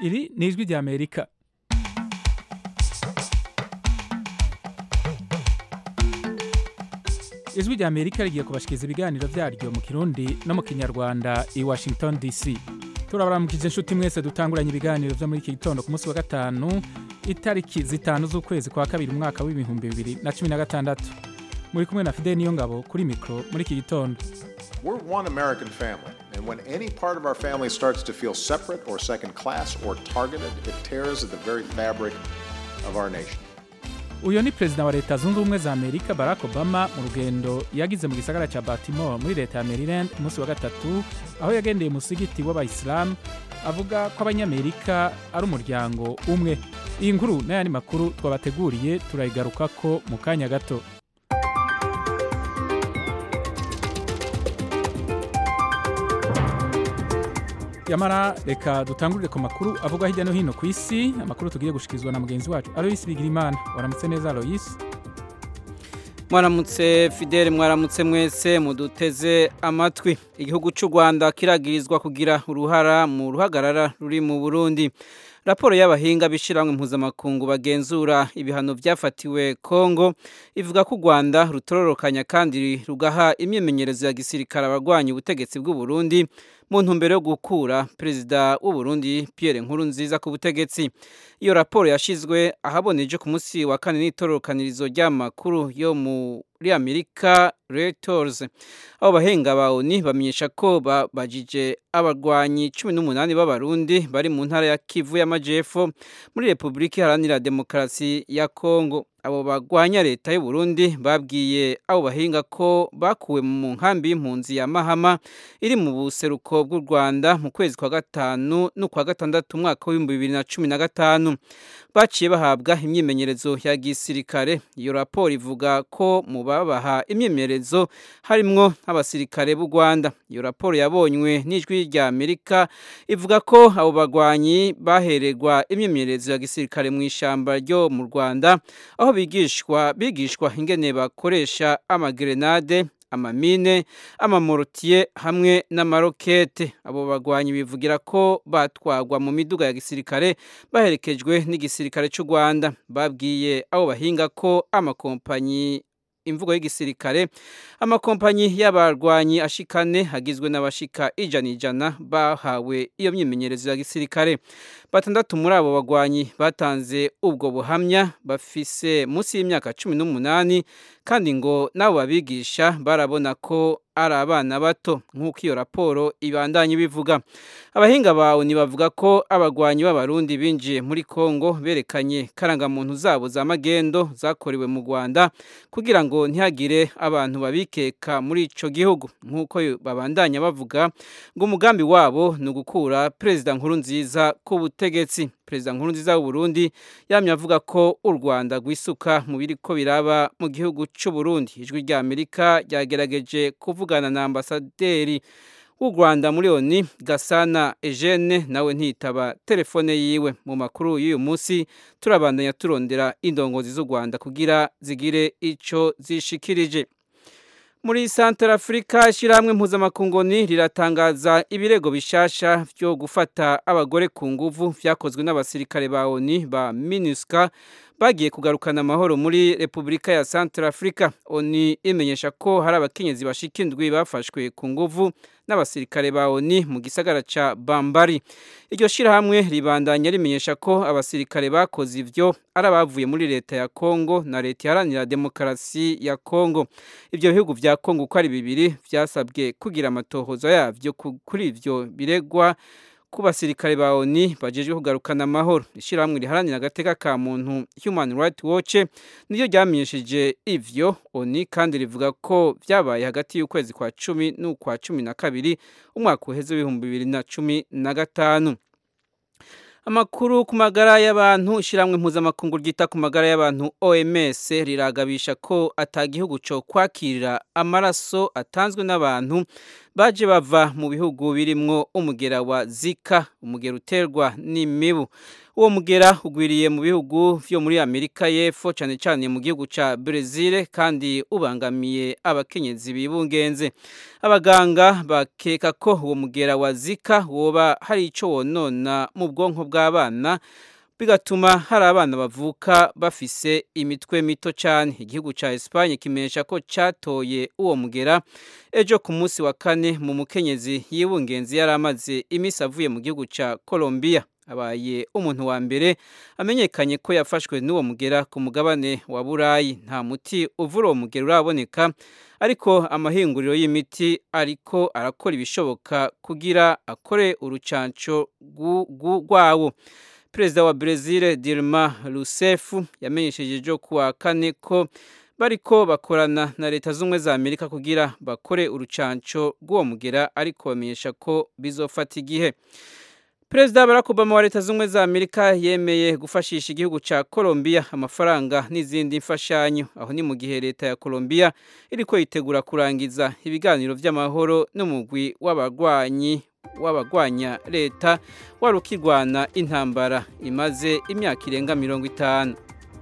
iri ni ijwi rya amerika ijwi rya amerika rigiye kubashikiriza ibiganiro byaryo mu kirundi no mu kinyarwanda i washington dc turabaramukije inshuti mwese dutanguranye ibiganiro byo muri iki gitondo ku munsi wa gatanu itariki zitanu z'ukwezi kwa kabiri umwaka w'ibihumbi bibiri na cumi na gatandatu muri kumwe na fideli niyo ngabo kuri mikoro muri iki gitondo We're one American family, and when any part of our family starts to feel separate or second class or targeted, it tears at the very fabric of our nation. uyu ni perezida wa leta zunze ubumwe za amerika barack obama mu rugendo yagize mu gisagara cya baltimore muri leta ya maryland ku munsi wa gatatu aho yagendeye umusigiti w'abayisilamu avuga ko abanyamerika ari umuryango umwe iyi nkuru n'ayandi makuru twabateguriye turayigarukako mu kanya gato yamara reka dutangurire ku makuru avugwa hirya no hino ku isi amakuru tugiye gushikirizwa na mugenzi wacu aloyisi bigirimana waramutse neza aloyisi mwaramutse fidele mwaramutse mwese muduteze amatwi igihugu cy'u rwanda kiragirizwa kugira uruhara mu ruhagarara ruri mu burundi raporo y'abahinga b'ishyirahamwe mpuzamakungu bagenzura ibihano byafatiwe kongo ivuga ko u rwanda rutororokanya kandi rugaha imyimenyerezo ya gisirikare abarwanya ubutegetsi bw'u Burundi mu ntumbero yo gukura perezida w'u Burundi Pierre Nkurunziza ku butegetsi iyo raporo yashizwe ahaboneje ku munsi wa kane n'itororokanirizo ry'amakuru yo muri Amerika Reuters abo bahenga ba ONU bamenyesha ko babajije abarwanyi 18 b'abarundi bari mu ntara ya Kivu y'Amajepfo muri Republika Iharanira Demokarasi ya Kongo abo bagwanya leta y'u Burundi babwiye abo bahinga ko bakuwe mu nkambi y'impunzi ya Mahama iri mu buseruko bw'u Rwanda mu kwezi kwa gatanu no kwa gatandatu umwaka w'ibihumbi bibiri na cumi na gatanu baciye bahabwa imyimenyerezo ya gisirikare iyo raporo ivuga ko mu babaha imyimenyerezo harimwo nk'abasirikare b'u Rwanda iyo raporo yabonywe n'ijwi rya Amerika ivuga ko abo bagwanyi bahererwa imyimenyerezo ya gisirikare mu ishamba ryo mu Rwanda aho bigishwa bigishwa ingene bakoresha amagrenade amamine amamorotiye hamwe n'amarokete abo bagwanyi bivugira ko batwagwa mu miduga ya gisirikare baherekejwe n'igisirikare cy'u Rwanda babwiye abo bahinga ko amakompanyi imvugo y'igisirikare amakompanyi y'abarwanyi ashikane hagizwe n'abashika ijana ijana bahawe iyo myimenyerezo ya gisirikare batandatu muri abo bagwanyi batanze ubwo buhamya bafise munsi y'imyaka cumi n'umunani kandi ngo n'abo babigisha barabona ko ari abana bato nk'uko iyo raporo ibandanye bivuga abahinga bawe bavuga ko abagwanyi b'abarundi binjiye muri kongo berekanye karangamuntu zabo za magendo zakorewe mu rwanda kugira ngo ntihagire abantu babikeka muri ico gihugu nk'uko babandanya bavuga ngo umugambi wabo ni ugukura perezida nkuru nziza ku butegetsi perezida nkuru nziza w'u Burundi yamye avuga ko u Rwanda rwisuka mu biriko biraba mu gihugu cy'u Burundi ijwi rya Amerika ryagerageje kuvugana na ambasaderi w'u Rwanda muri ONU Gasana Eugene nawe ntitaba telefone yiwe mu makuru y'uyu munsi turabandanya turondera indongozi z'u Rwanda kugira zigire ico zishikirije muri Central Africa ishyirahamwe mpuzamakungoni riratangaza ibirego bishasha byo gufata abagore ku nguvu vyakozwe n'abasirikare ba ONU ba MINUSCA bagiye kugarukana amahoro muri Repubulika ya Central Africa ONU imenyesha ko hari abakenyezi bashika indwi bafashwe ku nguvu n'abasirikare ba ONU mu gisagara ca Bambari iryo shirahamwe ribandanya rimenyesha ko abasirikare bakoze ivyo ari abavuye muri leta ya Kongo na leta iharanira demokarasi ya Kongo ivyo bihugu vya Kongo uko ari bibiri vyasabwe kugira amatohozo yavyo kuri ivyo biregwa ku basirikare ba ONU bajejwe kugarukana amahoro ishyirahamwe riharanira agateka ka muntu Human Rights Watch niryo ryamenyesheje ivyo ONU kandi rivuga ko vyabaye hagati y'ukwezi kwa cumi n'ukwa cumi na kabiri umwaka uheze w'ibihumbi bibiri na cumi na gatanu amakuru ku magara y'abantu ishyirahamwe mpuzamakungu ryita ku magara y'abantu OMS riragabisha ko atagihugu cyo kwakirira amaraso atanzwe n'abantu baje bava mu bihugu birimwo umugera wa zika umugera uterwa n'imibu uwo mugera ugwiriye mu bihugu vyo muri amerika y'epfo cane cane mu gihugu ca brezil kandi ubangamiye abakenyezi bibungenze abaganga bakeka ko uwo mugera wa zika woba hari ico wonona mu bwonko bw'abana bigatuma hari abana bavuka bafise imitwe mito cyane igihugu cya Espagne kimenyesha ko cyatoye uwo mugera ejo ku munsi wa kane mu mukenyezi yibungenzi yari amaze iminsi avuye mu gihugu cya Colombia abaye umuntu wa mbere amenyekanye ko yafashwe n'uwo mugera ku mugabane wa burayi nta muti uvura uwo mugera uraboneka ariko amahinguriro y'imiti ariko arakora ibishoboka kugira akore urucanco rwawo perezida wa Brezil Dilma Rousseff yamenyesheje ejo kuwa kane ko bariko bakorana na leta z'ubumwe za Amerika kugira bakore urucanco rw'uwo mugera ariko bamenyesha ko bizofata igihe Perezida Barack Obama wa leta z'ubumwe za Amerika yemeye gufashisha igihugu ca Colombia amafaranga n'izindi mfashanyo aho ni mu gihe leta ya Colombia iriko yitegura kurangiza ibiganiro vy'amahoro n'umugwi w'abagwanyi w'abagwanya leta wari ukirwana intambara imaze imyaka irenga mirongo itanu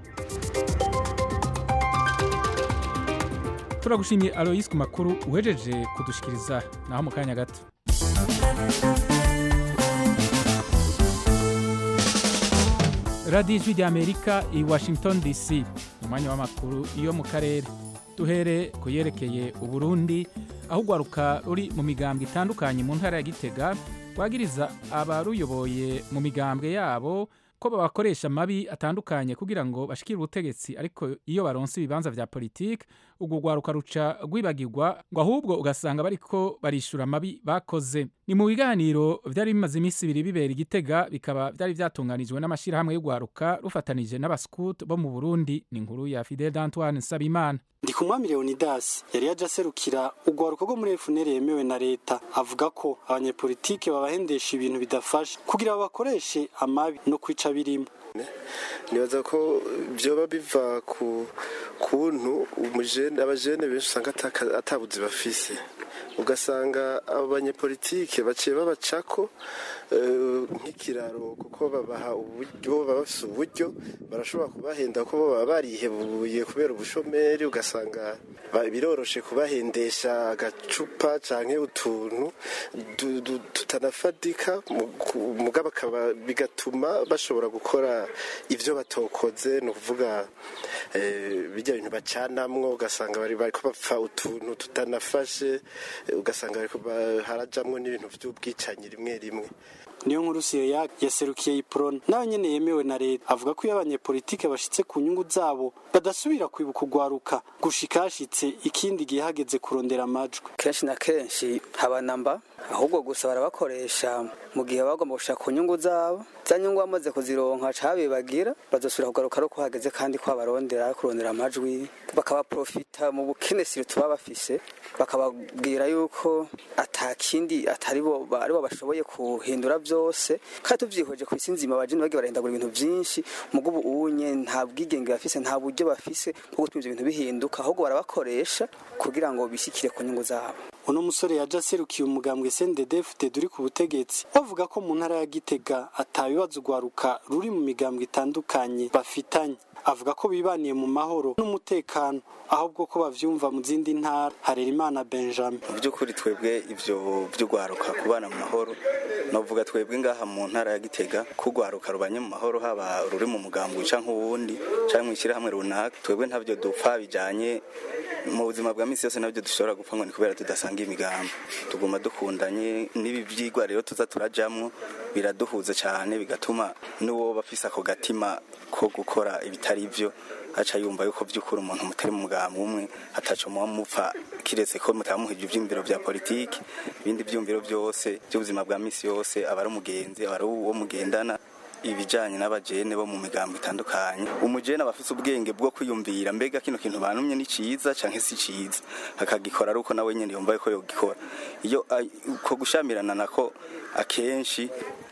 turagushimiye aloyisi ku makuru uhejeje kudushikiriza naho mu kanya gato radiyo ijwi ry'amerika i washington dc umwanya w'amakuru yo mu karere duhere ku yerekeye uburundi aho urwaruka ruri mu migambwe itandukanye mu ntara ya gitega rwagiriza abaruyoboye mu migambwe yabo ko babakoresha amabi atandukanye kugira ngo bashikire ubutegetsi ariko iyo baronse ibibanza vya politike urwo rwaruka ruca rwibagirwa ngo ahubwo ugasanga bariko barishura amabi bakoze ni mu biganiro vyari bimaze iminsi ibiri bibera igitega bikaba vyari vyatunganijwe n'amashirahamwe y'urwaruka rufatanije n'abascout bo mu burundi ni inkuru ya fidel d'antoine nsabimana ndikumwami leonidas yari yaje aserukira urwaruka rwo muri efuneri yemewe na leta avuga ko abanyepolitike babahendesha ibintu bidafasha kugira babakoreshe amabi no kwica birimo nibaza ko byoba biva ku kuntu abajene benshi usanga atabuzi bafise ugasanga abo banyepolitike baciye babacako nk'ikiraro kuko babaha uburyo baba bafise uburyo barashobora kubahenda ko baba barihebuye kubera ubushomeri ugasanga biroroshe kubahendesha agacupa canke utuntu tutanafatika mugabo bigatuma bashobora gukora ivyo batokoze ni ukuvuga bijya bintu bacanamwo ugasanga bari bariko bapfa utuntu tutanafashe ugasanga harajamwo n'ibintu vy'ubwicanyi rimwe rimwe niyo nkuru siyo yaserukiye iprona nawe nyene yemewe na leta avuga ko iyo abanyepolitike bashitse ku nyungu zabo badasubira kwibuka urwaruka gushika hashitse ikindi gihe hageze kurondera amajwi kenshi na kenshi habanamba ahubwo gusa barabakoresha mu gihe bagomba gushaka ku nyungu zabo za nyungu bamaze kuzironka cabibagira bazosubira kugaruka ari uko hageze kandi ko babarondera kurondera amajwi bakabaprofita mu bukenesiro tuba bafise bakababwira yuko atakindi atari bo ari bo bashoboye kuhindura byose kandi tuvyihweje ku isi nzima abajene bagiye barahindagura ibintu vyinshi mugo ubu unye nta bwigenge bafise nta buryo bafise bwo gutuma ivyo bintu bihinduka ahubwo barabakoresha kugira ngo bishikire ku nyungu zabo uno musore yaje aserukiye umugambwe CNDD-FDD uri ku butegetsi bavuga ko mu ntara ya Gitega atabibazo urwaruka ruri mu migambwe itandukanye bafitanye avuga ko bibaniye mu mahoro n'umutekano ahubwo ko bavyumva mu zindi ntara Harerimana Benjamin mu by'ukuri twebwe ivyo vy'urwaruka kubana mu mahoro novuga twebwe ngaha mu ntara ya Gitega ko urwaruka rubanye mu mahoro haba ruri mu mugambwe canke uwundi canke mw'ishirahamwe runaka twebwe ntavyo dupfa bijanye mu buzima bwa misi yose nabyo dushobora gupfa ngo ni kubera tudasanga imigambi tuguma dukundanye n'ibi byigwa rero tuza turajamwo biraduhuza cyane bigatuma n'uwo bafise ako gatima ko gukora ibitari byo aca yumva yuko by'ukuri umuntu mutari mu mugambi umwe ataco muba mupfa kiretse ko mutamuhije ivyumviro vya politiki ibindi vyumviro byose by'ubuzima bwa misi yose aba ari umugenzi aba ari uwo mugendana ibijanye n'abajene bo mu migambo itandukanye umujene aba afise ubwenge bwo kwiyumvira mbega kino kintu banumye ni ciza canke si ciza akagikora ari uko nawe nyene yumva yuko yogikora iyo ko gushamirana nako akenshi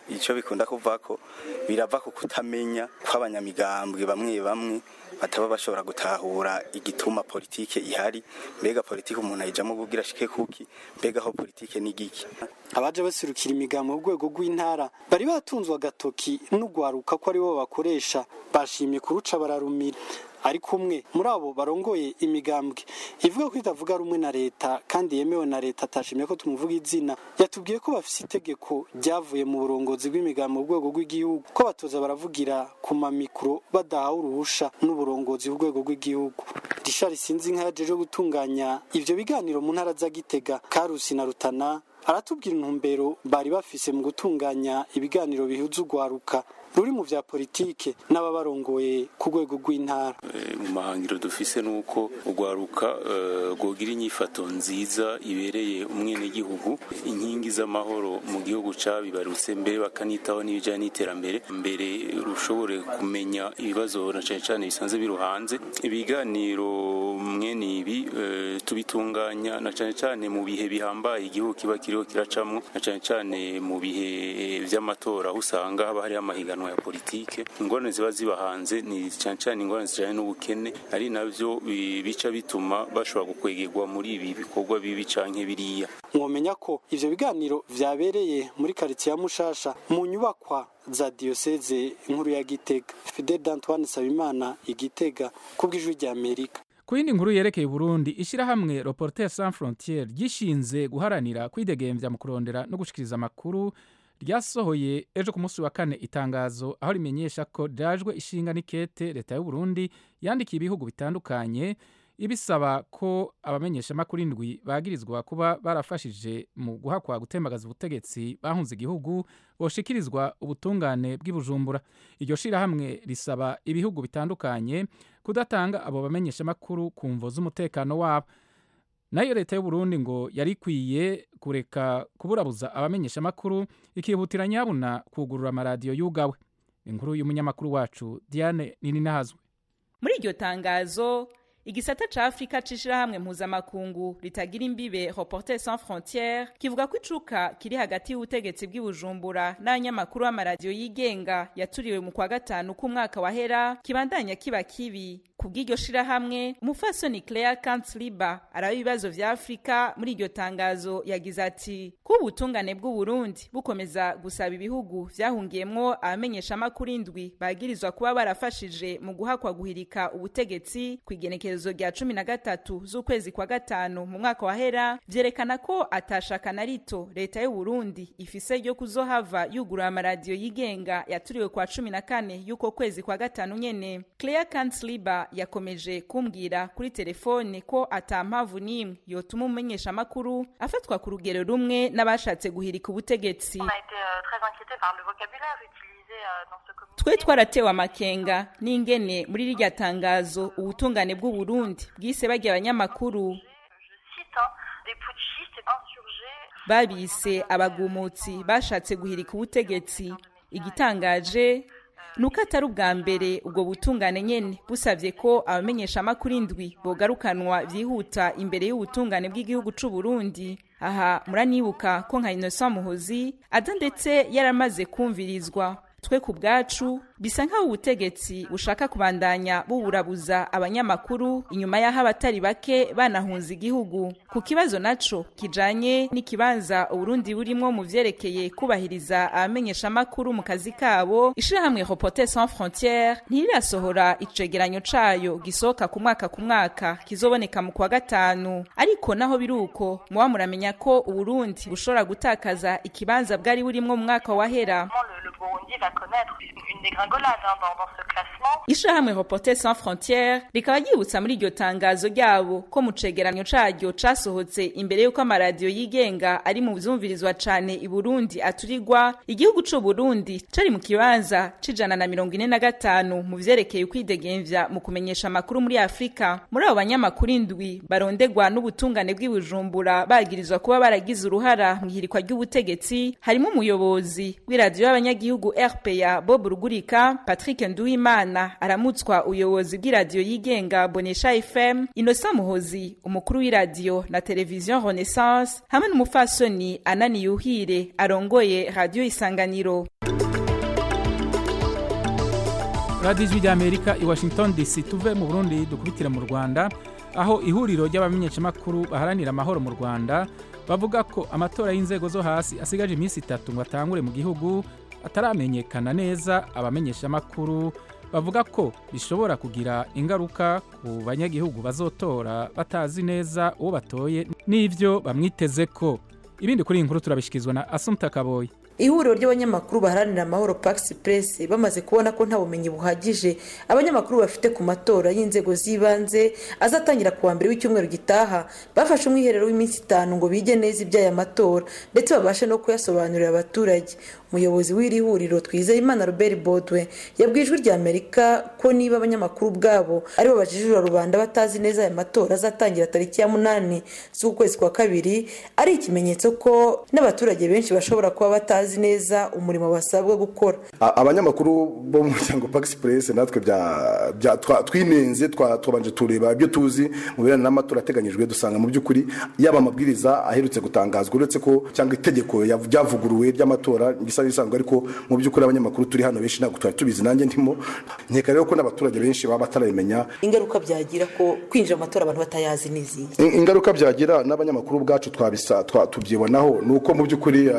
icyo bikunda kuva ko birava ku kutamenya kw'abanyamigambwe bamwe bamwe bataba bashobora gutahura igituma politike ihari mbega politike umuntu ayijamo kugira ashike kuki mbega aho politike ni giki abaje baserukira imigambi mu rwego rw'intara bari batunzwe agatoki n'ugwaruka ko ari bo bakoresha bashimye kuruca bararumira ariko umwe muri abo barongoye imigambwe ivuga ko itavuga rumwe na leta kandi yemewe na leta atashimye ko tumuvuga izina yatubwiye ko bafise itegeko ryavuye mu burongozi bw'imigambi mu rwego rw'igihugu ko batoza baravugira ku mamikoro badahawe uruhusha n'uburongozi bw'urwego rw'igihugu rishari sinzi nka yaje gutunganya ivyo biganiro mu ntara za gitega karusi na rutana aratubwira intumbero bari bafise mu gutunganya ibiganiro bihuza urwaruka ruri mu vya politike n'ababarongoye ku rwego rw'intara mu mahangiro dufise nuko urwaruka rwogira inyifato nziza ibereye umwenegihugu inkingi z'amahoro mu gihugu cabibarutse mbere bakanitaho n'ibijanye n'iterambere mbere rushobore kumenya ibibazo na cane cane bisanzwe biruhanze ibiganiro mwene ibi tubitunganya na cane cane mu bihe bihambaye igihugu kiba kiriho kiracamwo na cane cane mu bihe vy'amatora aho usanga haba hariho amahiganwa ya politike ingorane ziba ziba hanze ni cyane cyane ingorane zijanye n'ubukene ari navyo bica bituma bashobora gukwegerwa muri ibi bikorwa bibi canke biriya mwomenya ko ivyo biganiro vyabereye muri karitsiye ya mushasha mu nyubakwa za diyoseze nkuru ya gitega fidel d'antoine sabimana igitega kubw'ijwi rya amerika ku yindi nkuru yerekeye Burundi ishyirahamwe Reporters sans frontières ryishinze guharanira kwidegemvya mu kurondera no gushikiriza amakuru ryasohoye ejo ku munsi wa kane itangazo aho rimenyesha ko ryajwe ishinga n'ikete leta y'u Burundi yandikiye ibihugu bitandukanye ibisaba ko abamenyeshamakuru indwi bagirizwa kuba barafashije mu guhakwa gutembagaza ubutegetsi bahunze igihugu boshikirizwa ubutungane bw'ibujumbura iryo shirahamwe risaba ibihugu bitandukanye kudatanga abo bamenyeshamakuru ku mvo z'umutekano wabo nayo leta y'u Burundi ngo yari ikwiye kureka kuburabuza abamenyeshamakuru ikihutira nyabuna kugurura amaradiyo yugawe inkuru y'umunyamakuru wacu Diane Nininahazwe muri iryo tangazo igisata ca Afrika cishirahamwe mpuzamakungu ritagira imbibe Reporters sans frontières kivuga ko icuka kiri hagati y'ubutegetsi bw'ibujumbura n'abanyamakuru b'amaradiyo yigenga yaturiwe mu kwa gatanu k'umwaka wahera kibandanya kiba kibi kubw'iryo shirahamwe umufasoni Claire Kantzliba araba ibibazo vya Afrika muri iryo tangazo yagize ati kuba ubutungane bw'u Burundi bukomeza gusaba ibihugu vyahungiyemwo abamenyeshamakuru indwi bagirizwa kuba barafashije mu guhakwa guhirika ubutegetsi kw'igenekerezo rya cumi na gatatu z'ukwezi kwa gatanu mu mwaka wahera vyerekana ko atashaka na rito leta y'u Burundi ifise ryo kuzohava yugurura amaradiyo yigenga yaturiwe kwa cumi na kane y'uko kwezi kwa gatanu nyene Claire Kantzliba yakomeje kumbwira kuri telefone ko ata mpamvu n'imwe yotuma umumenyesha amakuru afatwa ku rugero rumwe n'abashatse guhirika ubutegetsi twe twaratewe amakenga n'ingene muri rirya tangazo ubutungane bw'u Burundi bwise bagiye abanyamakuru babise abagumutsi bashatse guhirika ubutegetsi igitangaje nuko atari ubwa mbere ubwo butungane nyene busavye ko abamenyesha amakuru indwi bogarukanwa vyihuta imbere y'ubutungane bw'igihugu c'u Burundi aha muranibuka ko nka Innocent Muhozi aza ndetse yaramaze kumvirizwa twe ku bwacu bisa nk'aho ubutegetsi bushaka kubandanya buburabuza abanyamakuru inyuma y'aho abatari bake banahunze igihugu ku kibazo naco kijanye n'ikibanza uburundi burimwo mu vyerekeye kubahiriza abamenyeshamakuru mu kazi kabo ishirahamwe Reporters sans frontières ntirirasohora icegeranyo cayo gisohoka ku mwaka ku mwaka kizoboneka mu kwa gatanu ariko naho biruko muba muramenya ko uburundi bushobora gutakaza ikibanza bwari burimwo mu mwaka wahera ishirahamwe Reporters sans frontières rikaba ryibutsa muri iryo tangazo ryabo ko mu cegeranyo caryo casohotse imbere y'uko amaradiyo yigenga ari mu vyumvirizwa cane i Burundi aturirwa igihugu c'u Burundi cari mu kibanza c'ijana na mirongo ine na gatanu mu vyerekeye ukwidegemvya mu kumenyesha amakuru muri Afrika muri abo banyamakuru indwi barondegwa n'ubutungane bw'ibujumbura bagirizwa kuba baragize uruhara mu ihirikwa ry'ubutegetsi harimo umuyobozi w'iradiyo y'abanyagihugu rpa bob rugurika patrick nduwimana aramutswa ubuyobozi bw'iradiyo yigenga bonesha fm innocent muhozi umukuru w'iradiyo na televiziyo renaissance hamwe n'umupfasoni anani yuhire arongoye radiyo isanganiro radiyo ijwi ry'amerika i washington dc tuve mu burundi dukubitire mu rwanda aho ihuriro ry'abamenyeshamakuru baharanira amahoro mu rwanda bavuga ko amatora y'inzego zo hasi asigaje iminsi itatu ngo atangure mu gihugu ataramenyekana neza abamenyeshamakuru bavuga ko bishobora kugira ingaruka ku banyagihugu bazotora batazi neza uwo batoye n'ibyo bamwiteze ko ibindi kuri iyi nkuru turabishyikirizwa na asumta kaboyi ihuriro ry'abanyamakuru baharanira amahoro pax press bamaze kubona ko nta bumenyi buhagije abanyamakuru bafite ku matora y'inzego z'ibanze azatangira ku wa mbere w'icyumweru gitaha bafashe umwiherero w'iminsi itanu ngo bige neza iby'aya matora ndetse babashe no kuyasobanurira abaturage umuyobozi w'iri huriro twizeyimana robert bodwe yabwiye ijwi rya amerika ko niba abanyamakuru ubwabo aribo bajijura rubanda batazi neza aya matora azatangira tariki ya munani z'ukwezi kwa kabiri ari ikimenyetso ko n'abaturage benshi bashobora kuba batazi neza umurimo basabwa gukora abanyamakuru bo mu muryango pax press natwe twinenze twabanje tureba ibyo tuzi mu birebana n'amatora ateganyijwe dusanga mu by'ukuri yaba amabwiriza aherutse gutangazwa uretse ko cyangwa itegeko ryavuguruwe ry'amatora bisa n'ibisanzwe ariko mu by'ukuri abanyamakuru turi hano benshi ntabwo twari tubizi nanjye ndimo nkeka rero ko n'abaturage benshi baba batarabimenya ingaruka byagira ko kwinjira mu matora abantu batayazi n'izihe ingaruka byagira n'abanyamakuru ubwacu twabisa tubyibonaho ni uko mu by'ukuri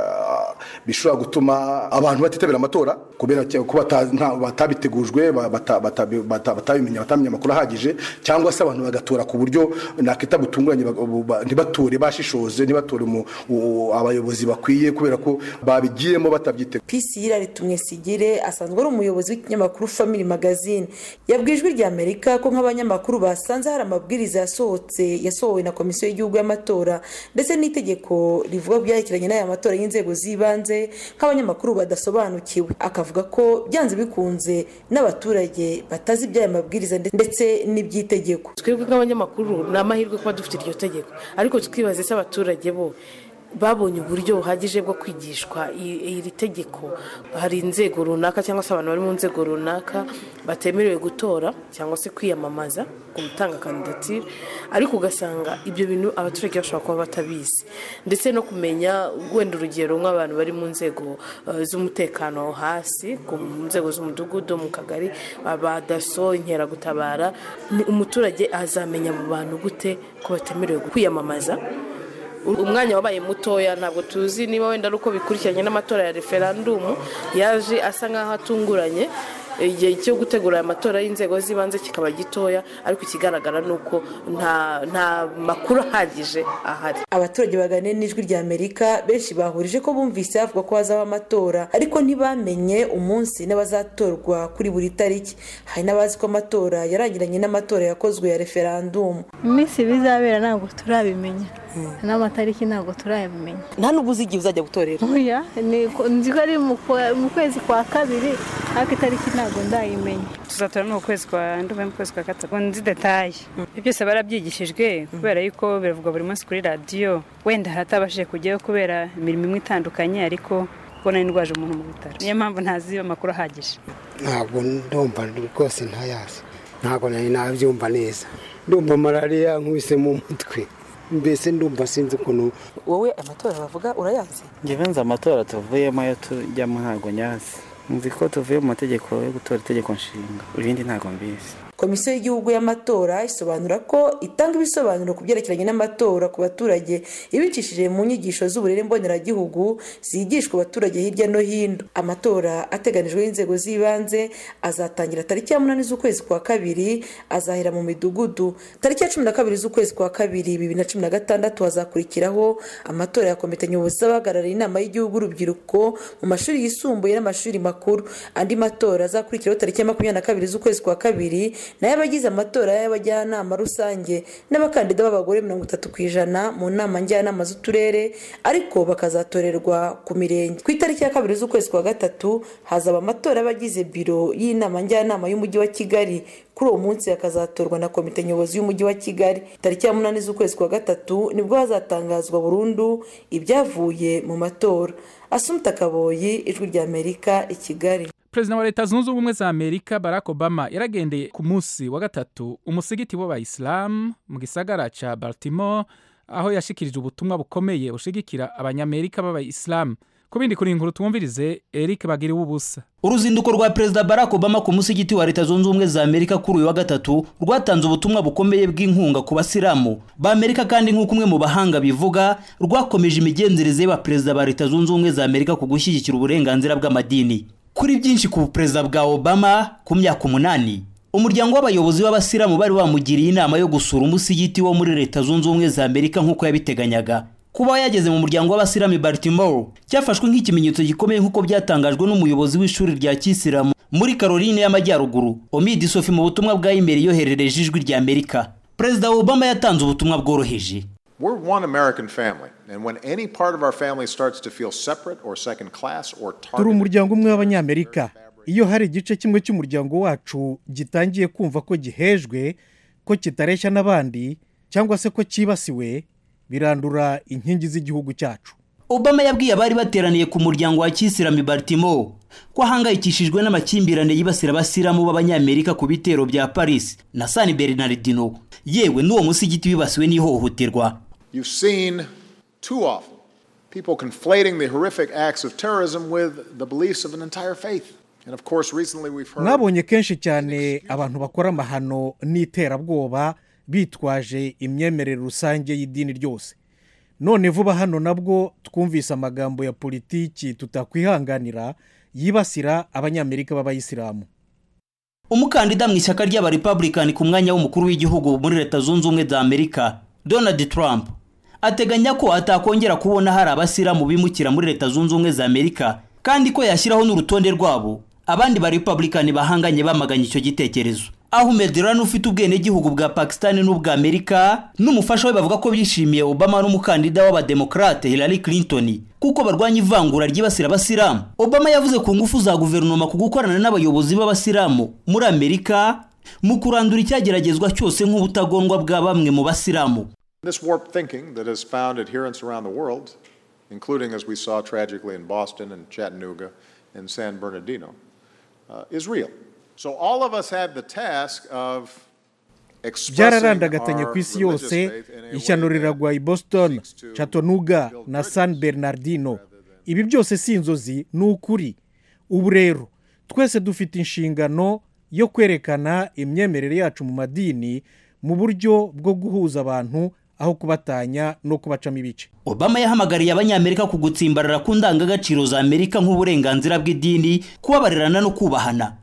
bishobora gutuma abantu batitabira amatora kubera ko batabitegujwe batabimenya batamenya amakuru ahagije cyangwa se abantu bagatora ku buryo nakita butunguranye ntibatore bashishoze ntibatore abayobozi bakwiye kubera ko babigiyemo batabyiteguye pisi yiraritumwe sigire asanzwe ari umuyobozi w'ikinyamakuru family magazine yabwiye ijwi rya amerika ko nk'abanyamakuru basanze hari amabwiriza yasohotse yasohowe na komisiyo y'igihugu y'amatora ndetse n'itegeko rivuga byerekeranye n'aya matora y'inzego z'ibanze nk'abanyamakuru badasobanukiwe akavuga ko byanze bikunze n'abaturage batazi iby'aya mabwiriza ndetse n'iby'itegeko twebwe nk'abanyamakuru ni amahirwe kuba dufite iryo tegeko ariko twibaze se abaturage bo babonye uburyo buhagije bwo kwigishwa iri tegeko hari inzego runaka cyangwa se abantu bari mu nzego runaka batemerewe gutora cyangwa se kwiyamamaza ku gutanga kandidatire ariko ugasanga ibyo bintu abaturage bashobora kuba batabizi ndetse no kumenya wenda urugero nk'abantu bari mu nzego z'umutekano hasi ku nzego z'umudugudu mu kagari abadaso inkeragutabara umuturage azamenya abo bantu gute ko batemerewe kwiyamamaza umwanya wabaye mutoya ntabwo tuzi niba wenda ari uko bikurikiranye n'amatora ya referandumu yaje asa nk'aho atunguranye igihe cyo gutegura aya matora y'inzego z'ibanze kikaba gitoya ariko ikigaragara ni uko nta makuru ahagije ahari abaturage baganira n'ijwi rya amerika benshi bahurije ko bumvise havuga ko hazaba amatora ariko ntibamenye umunsi n'abazatorwa kuri buri tariki hari n'abazi ko amatora yarangiranye n'amatora yakozwe ya referandumu iminsi bizabera ntabwo turabimenya n'amatariki ntabwo turayamenya nta n'ubwo uzi igihe uzajya gutorera nzi ko ari mu kwezi kwa kabiri ariko itariki ntabwo ndayimenya tuzatora no mu kwezi kwa ndumva mu kwezi kwa gatatu nzi detaye ibyo byose barabyigishijwe kubera yuko biravugwa buri munsi kuri radiyo wenda haratabashije kujyayo kubera imirimo imwe itandukanye ariko kubona indwaje umuntu mu bitaro niyo mpamvu ntazi amakuru ahagije ntabwo ndumva rwose ntayazi ntabwo nari nabyumva neza ndumva malariya nkubise mu mutwe mbese ndumva sinzi ukuntu wowe amatora bavuga urayazi ngewe nzi amatora tuvuyemo ayo tujyamo ntabwo nyazi nzi ko tuvuye mu mategeko yo gutora itegeko nshinga ibindi ntabwo mbizi komisiyo y'igihugu y'amatora isobanura ko itanga ibisobanuro ku byerekeranye n'amatora ku baturage ibicishije mu nyigisho z'uburere mboneragihugu zigishwa abaturage hirya no hino amatora ateganijwe y'inzego z'ibanze azatangira tariki ya munani z'ukwezi kwa kabiri azahera mu midugudu tariki ya cumi na kabiri z'ukwezi kwa kabiri bibiri na cumi na gatandatu hazakurikiraho amatora ya komite nyobozi z'abahagarariye inama y'igihugu urubyiruko mu mashuri yisumbuye n'amashuri makuru andi matora azakurikiraho tariki ya makumyabiri na kabiri z'ukwezi kwa kabiri nayo abagize amatora y'abajyanama rusange n'abakandida b'abagore mirongo itatu ku ijana mu nama njyanama z'uturere ariko bakazatorerwa ku mirenge ku itariki ya kabiri z'ukwezi kwa gatatu hazaba amatora y'abagize biro y'inama njyanama y'umujyi wa kigali kuri uwo munsi hakazatorwa na komite nyobozi y'umujyi wa kigali tariki ya munani z'ukwezi kwa gatatu nibwo hazatangazwa burundu ibyavuye mu matora asumta kaboyi ijwi rya amerika i kigali perezida wa leta zunze ubumwe za amerika barack obama yaragendeye ku munsi wa gatatu umusigiti w'abayisilamu mu gisagara ca baltimore aho yashikirije ubutumwa bukomeye bushigikira abanyamerika b'abayisilamu ku bindi kuri inkuru twumvirize eric bagira ubusa uruzinduko rwa perezida barack obama ku musigiti wa leta zunze ubumwe za amerika kuri uyu wa gatatu rwatanze ubutumwa bukomeye bw'inkunga ku basilamu ba amerika kandi nk'uko umwe mu bahanga bivuga rwakomeje imigenzereze y'abaperezida ba leta zunze ubumwe za amerika ku gushyigikira uburenganzira bw'amadini kuri byinshi ku perezida bwa obama ku myaka umunani umuryango w'abayobozi b'abasilamu bari bamugiriye inama yo gusura umusigiti wo muri leta zunze ubumwe za amerika nk'uko yabiteganyaga kuba yageze mu muryango w'abasilamu i baltimore cyafashwe nk'ikimenyetso gikomeye nk'uko byatangajwe n'umuyobozi w'ishuri rya kisilamu muri caroline y'amajyaruguru omidi sofi mu butumwa bwa imeri yoherereje ijwi rya amerika perezida obama yatanze ubutumwa bworoheje We're one American family, and when any part of our family starts to feel separate or second class or turi targeted, umuryango umwe w'abanyamerika iyo hari igice kimwe cy'umuryango wacu gitangiye kumva ko gihejwe ko kitareshya n'abandi cyangwa se ko cyibasiwe birandura inkingi z'igihugu cyacu obama yabwiye abari bateraniye ku muryango wa kisilamu i baltimore ko ahangayikishijwe n'amakimbirane yibasira abasilamu b'abanyamerika ku bitero bya paris na san bernardino yewe n'uwo musigiti wibasiwe n'ihohoterwa you've seen too often people conflating the horrific acts of terrorism with the beliefs of an entire faith. And of course, recently we've heard. mwabonye kenshi cyane abantu bakora amahano n'iterabwoba bitwaje imyemerere rusange y'idini ryose none vuba hano nabwo twumvise amagambo ya politiki tutakwihanganira yibasira abanyamerika b'abayisilamu umukandida mu ishyaka ry'abarepublican ku mwanya w'umukuru w'igihugu muri leta zunze ubumwe za amerika donald trump ateganya ko atakongera kubona hari abasilamu bimukira muri leta zunze ubumwe za amerika kandi ko yashyiraho n'urutonde rwabo abandi ba republican bahanganye bamaganye icyo gitekerezo ahmed rani ufite ubwenegihugu bwa pakistan n'ubwa amerika n'umufasha we bavuga ko bishimiye obama n'umukandida w'abademokarate hillary clinton kuko barwanya ivangura ryibasira abasilamu obama yavuze ku ngufu za guverinoma ku gukorana n'abayobozi b'abasilamu muri amerika mu kurandura icyageragezwa cyose nk'ubutagondwa bwa bamwe mu basilamu This warped thinking that has found adherents around the world, including as we saw tragically in Boston and Chattanooga and San Bernardino, uh, is real. So all of us have the task of expressing byararandagatanye our ku isi religious yose faith in a ishyano way that riragwa i boston chattanooga na san bernardino ibi byose si inzozi ni ukuri ubu rero twese dufite inshingano yo kwerekana imyemerere yacu mu madini mu buryo bwo guhuza abantu aho kubatanya no kubacamo ibice obama yahamagariye abanyamerika ku gutsimbarara ku ndangagaciro za amerika nk'uburenganzira bw'idini kubabarirana no kubahana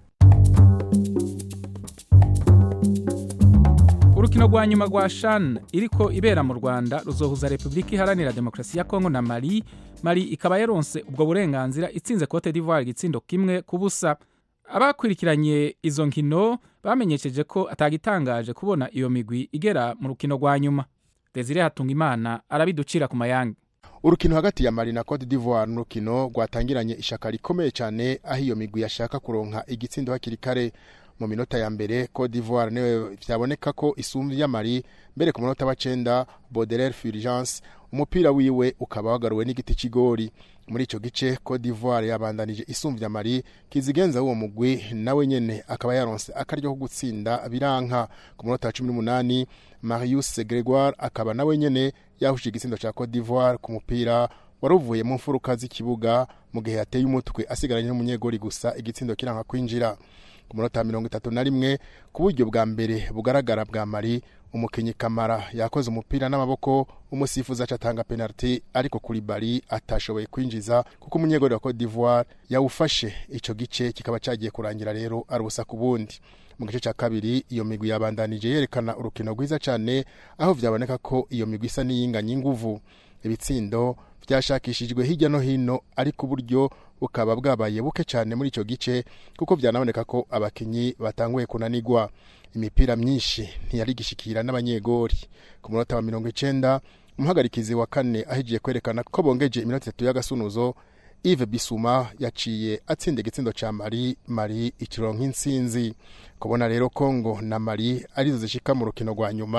urukino rwa nyuma rwa shan iriko ibera mu rwanda ruzohuza repubulika iharanira demokarasi ya kongo na mali mali ikaba yaronse ubwo burenganzira itsinze cote d'ivoire igitsindo kimwe ku busa abakurikiranye izo nkino bamenyesheje ko atagitangaje kubona iyo migwi igera mu rukino rwa nyuma desire hatungimana arabiducira ku mayange urukino hagati ya mali na cote d'ivoire ni urukino rwatangiranye ishaka rikomeye cyane aho iyo migwi yashaka kuronka igitsindo hakiri kare mu minota ya mbere cote d'ivoire niwe byaboneka ko isumbya ya mali mbere ku munota wa cenda baudelaire fulgence umupira wiwe ukaba wagaruwe n'igiti cy'igori muri icyo gice cote d'ivoire yabandanije isumbya mali kizigenza w'uwo mugwi nawe nyene akaba yaronse akaryo ko gutsinda biranka ku munota wa cumi n'umunani marius gregoire akaba nawe nyene yahushije igitsindo cya cote d'ivoire ku mupira wari uvuye mu mfuruka z'ikibuga mu gihe yateye umutwe asigaranye n'umunyegori gusa igitsindo kiranga kwinjira ku munota wa mirongo itatu na rimwe ku buryo bwa mbere bugaragara bwa mari umukinnyi kamara yakoze umupira n'amaboko umusifuzi acatanga penaliti ariko kuri bari atashoboye kwinjiza kuko umunyegori wa cote d'ivoire yawufashe icyo gice kikaba cyagiye kurangira rero ari ubusa ku bundi mu gice cya kabiri iyo migwi yabandanije yerekana urukino rwiza cyane aho byaboneka ko iyo migwi isa n'iyinganye inguvu ibitsindo byashakishijwe hirya no hino ariko uburyo bukaba bwabaye buke cyane muri icyo gice kuko byanaboneka ko abakinnyi batanguye kunanigwa imipira myinshi ntiyari gishikira n'abanyegori ku munota wa mirongo icyenda umuhagarikizi wa kane ahigiye kwerekana ko bongeje iminota itatu y'agasunuzo Yves Bisuma yaciye atsinda igitsindo cya Mali Mali ikiro nk'insinzi kubona rero Kongo na Mali arizo zishika mu rukino rwa nyuma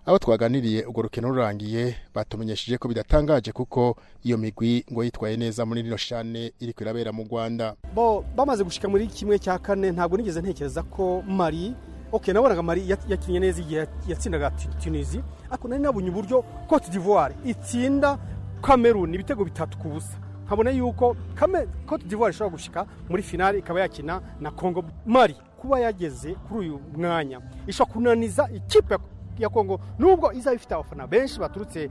abo twaganiriye urwo rukino rurangiye batumenyesheje ko bidatangaje kuko iyo migwi ngo yitwaye neza muri rino shane iri kwirabera mu rwanda bo bamaze gushika muri kimwe cya kane ntabwo nigeze ntekereza ko mari ok nabonaga mari yakinnye neza igihe yatsindaga tunisi ariko nari nabonye uburyo cote d'ivoire itsinda cameroon ibitego bitatu ku busa nkabona yuko cote d'ivoire ishobora gushika muri finale ikaba yakina na congo mari kuba yageze kuri uyu mwanya ishobora kunaniza ikipe ya kongo nubwo izaba ifite abafana benshi baturutse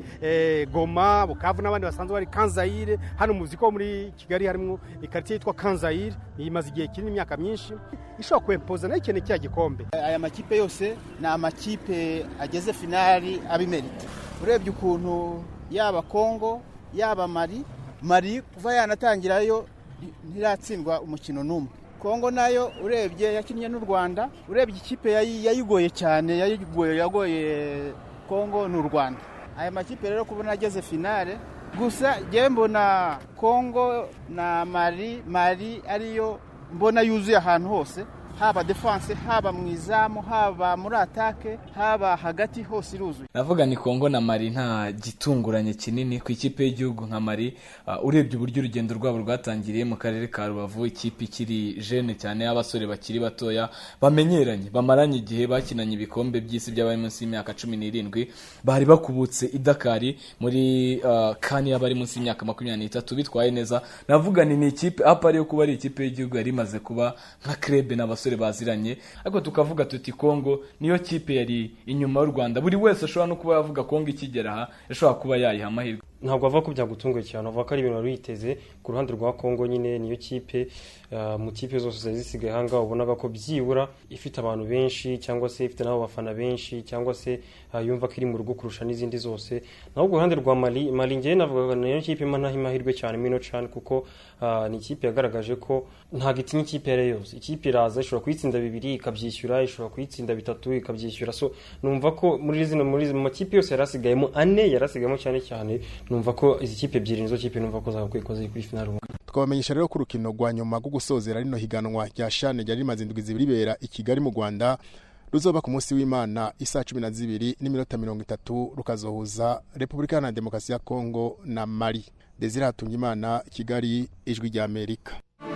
goma bukavu n'abandi basanzwe bari kanzayire hano muzi ko muri kigali harimo ikaritiye yitwa kanzayire imaze igihe kinini imyaka myinshi ishobora kwempoza nayo ikeneye cya gikombe aya makipe yose ni amakipe ageze finali abimerita urebye ukuntu yaba kongo yaba mari mari kuva yanatangirayo ntiratsindwa umukino n'umwe kongo nayo urebye yakinnye n'u rwanda urebye ikipe yayigoye cyane yayigoye yagoye kongo ni u rwanda aya makipe rero kubona ageze finale gusa ngewe mbona kongo na mari mari ariyo mbona yuzuye ahantu hose haba defanse haba mu izamu haba muri atake haba hagati hose iruzuye navuga ni kongo na mari nta gitunguranye kinini ku ikipe y'igihugu nka mari urebye uburyo urugendo rwabo rwatangiriye mu karere ka rubavu ikipe ikiri jene cyane y'abasore bakiri batoya bamenyeranye bamaranye igihe bakinanye ibikombe by'isi by'abari munsi y'imyaka cumi n'irindwi bari bakubutse idakari muri kani y'abari munsi y'imyaka makumyabiri n'itatu bitwaye neza navuga ni ni ikipe apari yo kuba ari ikipe y'igihugu yari imaze kuba nka krebe n'abasore abasore baziranye ariko tukavuga tuti kongo niyo kipe yari inyuma y'u rwanda buri wese ashobora no kuba yavuga kongo ikigera aha yashobora kuba yayiha amahirwe ntabwo ava ko byagutunguye cyane avuga ko ari ibintu wari witeze ku ruhande rwa kongo nyine niyo kipe mu kipe zose zari zisigaye ahangaha ubonaga ko byibura ifite abantu benshi cyangwa se ifite n'abo bafana benshi cyangwa se yumva ko iri mu rugo kurusha n'izindi zose naho ku ruhande rwa mali mali ngewe navuga niyo kipe impa ntaho amahirwe cyane mino cyane kuko ni ikipe yagaragaje ko ntabwo itinya ikipe iyo ari yo yose ikipe iraza ishobora kuyitsinda bibiri ikabyishyura ishobora kuyitsinda bitatu ikabyishyura so numva ko muri zino muri mu makipe yose yari asigayemo ane yari asigayemo cyane cyane numva ko izi kipe ebyiri nizo kipe numva ko zagakwiye ko ziri kuri finale twabamenyesha rero ko urukino rwa nyuma rwo gusozera rino higanwa rya shane ryari rimaze indwi zibiri ribera i kigali mu rwanda ruzoba ku munsi w'imana isaa cumi na zibiri n'iminota mirongo itatu rukazohuza repubulika na demokarasi ya kongo na mari desire hatungimana kigali ijwi rya amerika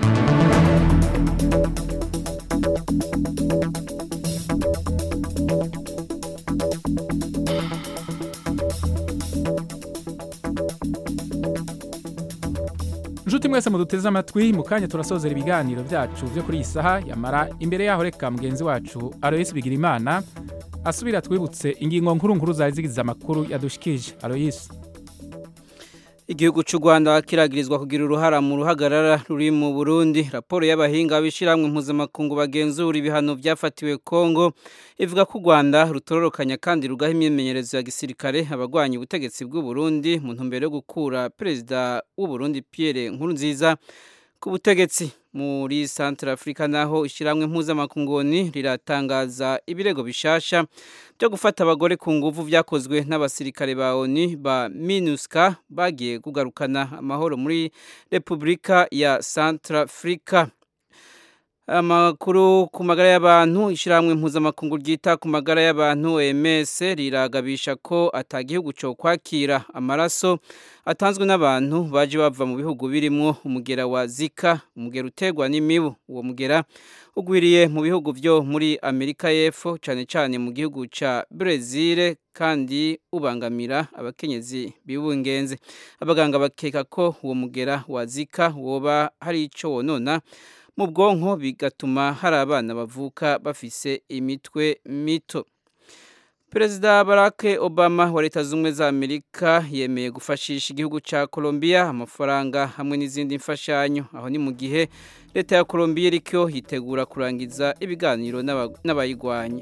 inshuti mwese muduteze amatwi mu kanya turasozera ibiganiro byacu byo kuri iyi saha yamara imbere yaho reka mugenzi wacu aroyisi bigira imana asubira twibutse ingingo nkuru nkuru zari zigize amakuru yadushikije aroyisi igihugu cy'u rwanda kiragirizwa kugira uruhara mu ruhagarara ruri mu burundi raporo y'abahinga b'ishyirahamwe mpuzamakungu bagenzura ibihano byafatiwe kongo ivuga ko u rwanda rutororokanya kandi rugaha imyimenyerezo ya gisirikare abagwanya ubutegetsi bw'u Burundi mu ntumbero yo gukura perezida w'u Burundi Pierre Nkurunziza ku butegetsi muri Central Africa naho ishyirahamwe mpuzamakungu riratangaza ibirego bishasha byo gufata abagore ku nguvu byakozwe n'abasirikare ba ONU ba MINUSCA bagiye kugarukana amahoro muri Repubulika ya Central Africa amakuru ku magara y'abantu ishyirahamwe mpuzamakungu ryita ku magara y'abantu OMS riragabisha ko atagihugu cyo kwakira amaraso atanzwe n'abantu baje bava mu bihugu birimo umugera wa Zika umugera utegwa n'imibu uwo mugera ugwiriye mu bihugu byo muri Amerika y'Epfo cyane cyane mu gihugu ca Brazil kandi ubangamira abakenyezi bibungenze abaganga bakeka ko uwo mugera wa Zika woba hari ico wonona mu bwonko bigatuma hari abana bavuka bafise imitwe mito perezida barack obama wa leta z'ubumwe za amerika yemeye gufashisha igihugu cya colombia amafaranga hamwe n'izindi mfashanyo aho ni mu gihe leta ya colombia iriko yitegura kurangiza ibiganiro n'abayigwanya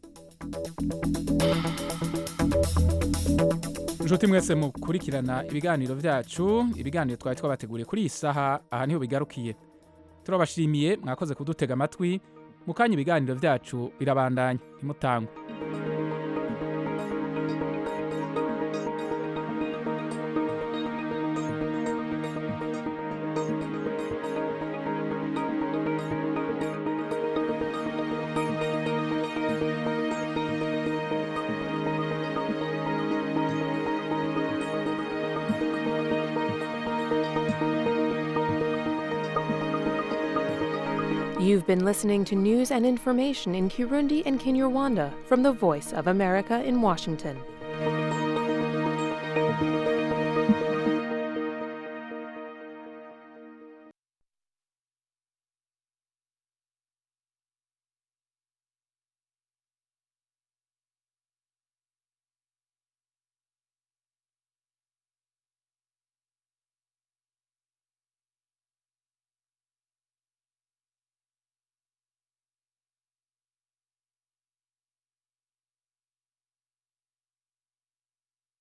inshuti mwese mukurikirana ibiganiro byacu ibiganiro twari twabateguriye kuri iyi saha aha niho bigarukiye turabashimiye mwakoze kudutega amatwi mu kanya ibiganiro byacu birabandanya ntimutangwe You've been listening to news and information in Kirundi and Kinyarwanda from the Voice of America in Washington.